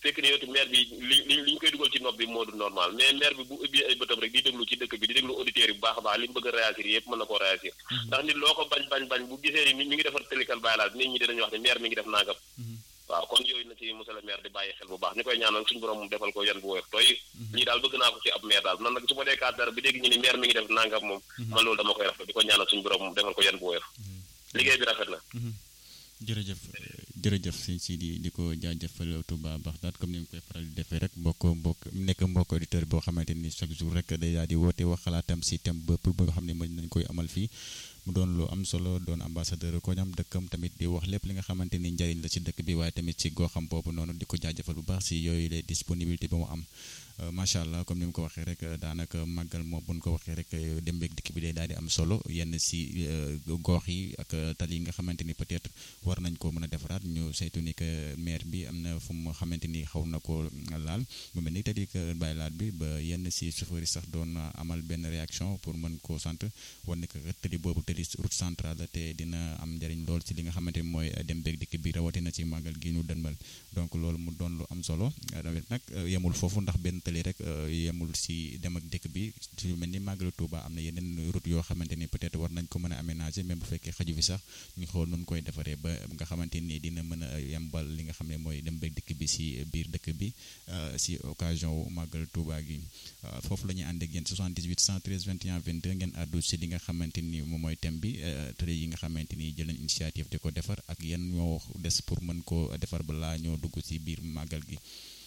fekk ne yow maire bi li li li ñu koy dugal ci nopp bi moo du normal mais maire bi bu ubbi ay bëtam rek di déglu ci dëkk bi di déglu auditeurs yi bu baax a baax li mu bëgg a réagir yëpp mën na koo réagir ndax nit loo ko bañ bañ bañ bu gisee ni ñu ngi defar télékal bàyyi laal nit ñi dinañu wax ne maire mi ngi def nangam waaw kon yooyu na ci monsieur le maire di bàyyi xel bu baax ñu koy ñaanal suñu borom mu defal ko yan bu woyof tooy lii daal bëgg naa ko ci ab maire daal man nag su ma dee kaat dara bi dégg ñu ni maire mi ngi def nangam moom man loolu dama koy rafet di ko ñaanal suñu borom mu defal ko yan bu woyof liggéey bi rafet na jërëjëf jërëjëf sëñ si di di ko jaajëfal Touba Baxdaat comme ni mu koy faral di defee rek mbokk mbokk nekk mbokk auditeur boo xamante ni chaque jour rek day daal di woote wax xalaatam si thème bëpp ba nga xam ne mën nañ koy amal fii mu doon lu am solo doon ambassadeur ko ñam dëkkam tamit di wax lépp li nga xamante ni njariñ la ci dëkk bi waaye tamit ci goxam boobu noonu di ko jaajëfal bu baax si yooyu les disponibilité ba mu am macha allah comme ni mu ko waxee rek daanaka màggal moom bu ñu ko waxee rek dem beeg dikk bi day daal di am solo yenn si gox yi ak tali yi nga xamante ni peut-être war nañ ko mën a defaraat ñu saytu ni que maire bi am na fu mu xamante ni xaw na ko laal mu mel ni tali que bàyyi laat bi ba yenn si chauffeur yi sax doon amal benn réaction pour mën koo sant wan ni que tali boobu tali route centrale la te dina am njëriñ lool ci li nga xamante ni mooy dem beeg dikk bi rawatina ci màggal gi ñu dënmal donc loolu mu doon lu am solo tamit nag yemul foofu ndax benn tali rek yemul si dem ak dëkk bi su mel ni màggalu Touba am na yeneen route yoo xamante ni peut-être war nañ ko mën a aménager même bu fekkee xaju fi sax ñu xool nun koy defaree ba nga xamante ni dina mën a yembal li nga xam ne mooy dem beeg dikk bi si biir dëkk bi si occasion wu màggal Touba gi foofu la ñuy ànd ak yéen 78 113 21 22 ngeen àddu si li nga xamante ni moom mooy thème bi tëre yi nga xamante ni jël nañ initiative di ko defar ak yan ñoo des pour mën koo defar balaa ñoo dugg si biir màggal gi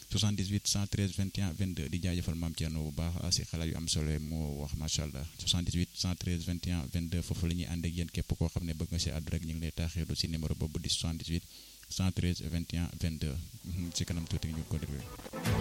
78 113 21 22 di jaajëfal maam Thierno bu baax si xalaat yu am solo moo wax macha allah 78 113 21 22 foofu la ñuy ànd ak yéen képp koo xam ne bëgg nga si àddu rek ñu ngi lay taaxeeru si numéro boobu di 78 113 21 22 si kanam tuuti ñu ko déggee.